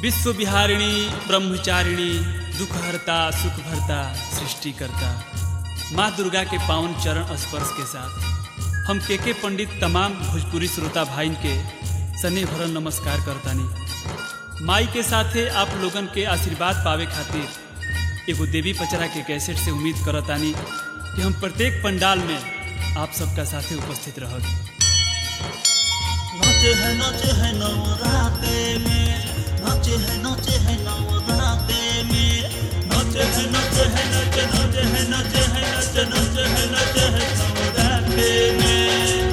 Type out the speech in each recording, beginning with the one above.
विश्व विहारिणी ब्रह्मचारिणी दुखहर्ता सुखभर्ता सृष्टिकर्ता माँ दुर्गा के पावन चरण स्पर्श के साथ हम के के पंडित तमाम भोजपुरी श्रोता भाइन के सने भरल नमस्कार करतानी माई के साथे आप लोगन के आशीर्वाद पावे खातिर एगो देवी पचरा के कैसेट से उम्मीद करतानी कि हम प्रत्येक पंडाल में आप सबका साथे उपस्थित रहब नाचे है नाचे है नवराते में नाचे है नाचे है नवराते में नाचे है नाचे है नाचे नाचे है नाचे है नाचे नाचे है नाचे है नवराते में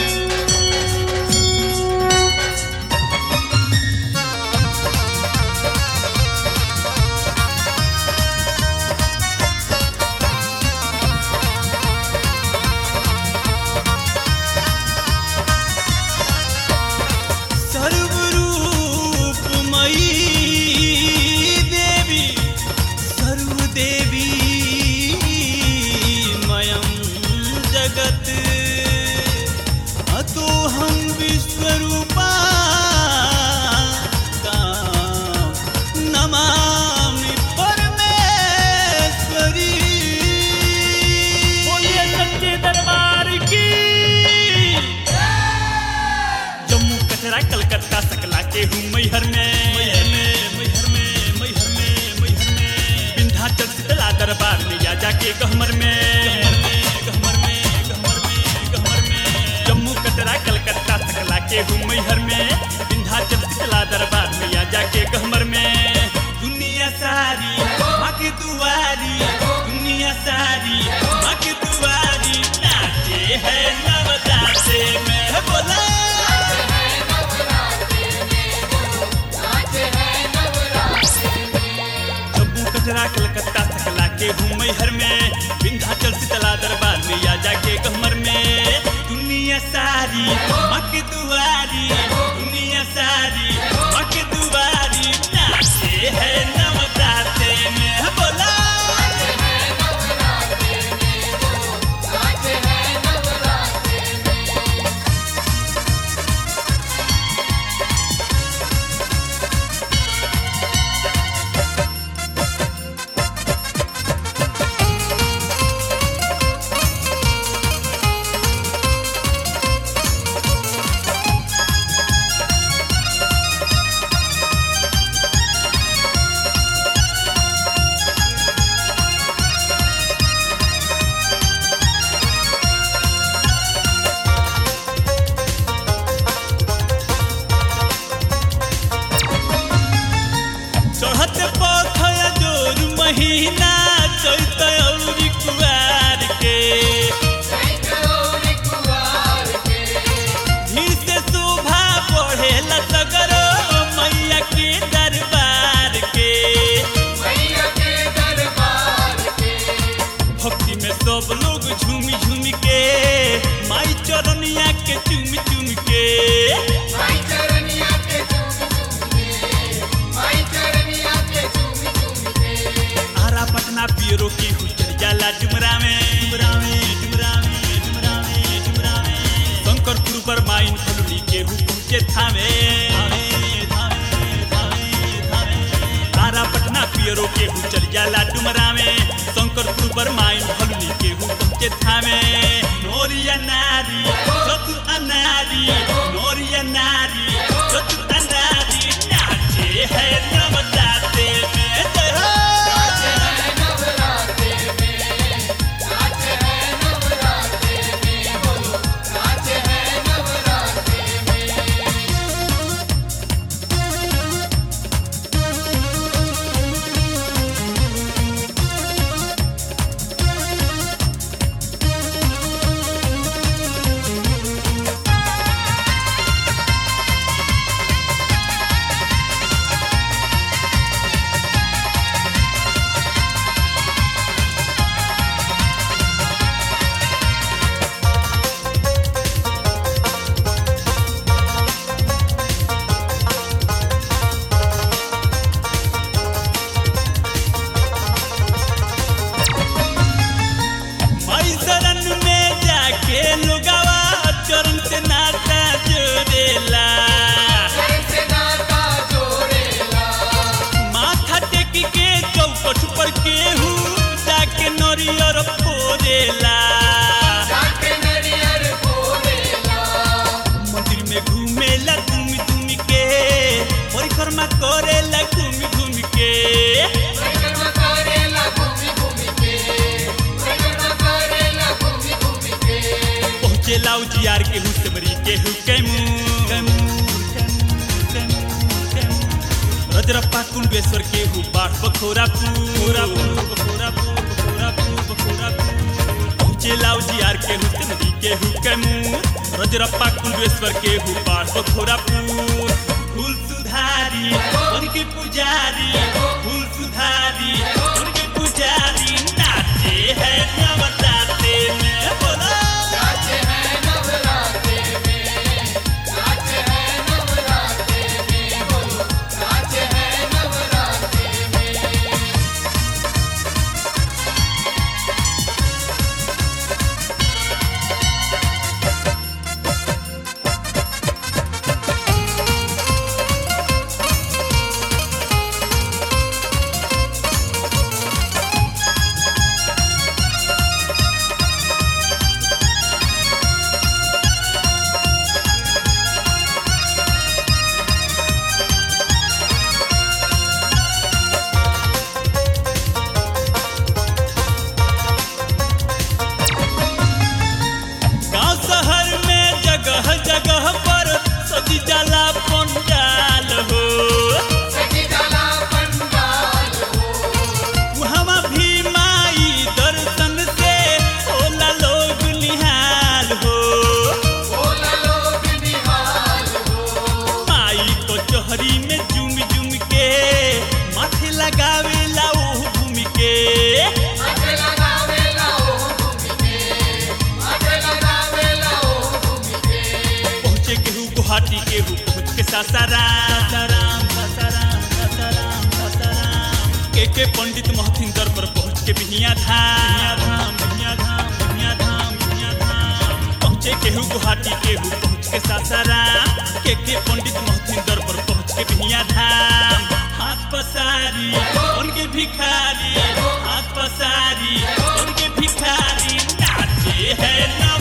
सर्वरूपमयी देवी सर्वदेवी मयं जगत् अतो हम विश्वरूपा नमामि परमेश्वरी बोलिए सच्चे दरबार की जम्मू कटरा कलकत्ता सकला के हूँ मैहर में मैहर में मैहर में मैहर में मैहर में विंध्याचल शीतला दरबार में या जाके गहमर में गहमर में गहमर में गहमर में जम्मू कटरा कलकत्ता सकला के हूँ मैहर में विंध्याचल शीतला दरबार में या जाके गहमर में दुनिया सारी माँ की दुआरी दुनिया सारी माँ की दुआरी नाचे है नवदासे में बोला जम्मू कचरा कलकत्ता सकला के हूँ मैहर में विंध्याचल शीतला दरबार में या जाके गहमर में दुनिया सारी मक दुआरी दुनिया सारी मक दुआरी नाचे है नवदाते में बोला चढ़त पथया जोर महीना चैत औरी कुआर के धीर से शोभा बढ़ेला सगरो मैया के दरबार के भक्ति में सब लोग झूम झूम के माई चरनिया के चूम चूम के आरा पटना पियरो की हुचर जाला डुमरा में डुमरा में डुमरा में डुमरा में डुमरा में शंकरपुर पर माइन फलुनी के हु पहुंचे थामे थामे थामे थामे थामे आरा पटना पियरो के हुचर जाला डुमरा में शंकरपुर पर माइन फलुनी के हु पहुंचे थामे नोरिया नारी चतु अनारी नोरिया नारी चतु अनारी नाचे है नवदाते में जय हो फोरेला मंदिर में घूमेला घूम घूम के परिक्रमा करेला घूम घूम के पहुँचेला उजियार के हुसमरी के हुकेमू रजरप्पा कुंडेश्वर के हु बाढ़ बखोरा पूरा बखोरा बखोरा बखोरा पहुँचेला उजियार के हुसमरी के हुकेमू रजरप्पा कुंडेश्वर के हु बाढ़ बखोरा फूल सुधारी उनके पुजारी फूल सुधारी उनके पुजारी नाचे है नवरात्रे में बोलो गांव शहर में जगह जगह पर सजी जाला पंडाल हो वहाँ भी माई दर्शन से होला लोग निहाल हो माई तो चोहरी में झूम झूम के माथे लगावेला ओह घूम के पहुँचे केहू गुवाहाटी केहू पहुँच के सासाराम सासाराम सासाराम सासाराम सासाराम के के पंडित महथिन दर पर पहुँच के बिहिया धाम बिहिया धाम बिहिया धाम बिहिया धाम पहुँचे केहू गुवाहाटी केहू पहुँच के सासाराम के के पंडित महथिन दर पर पहुँच के बिहिया धाम हाथ पसारी उनके भिखारी हाथ पसारी उनके भिखारी नाचे है ना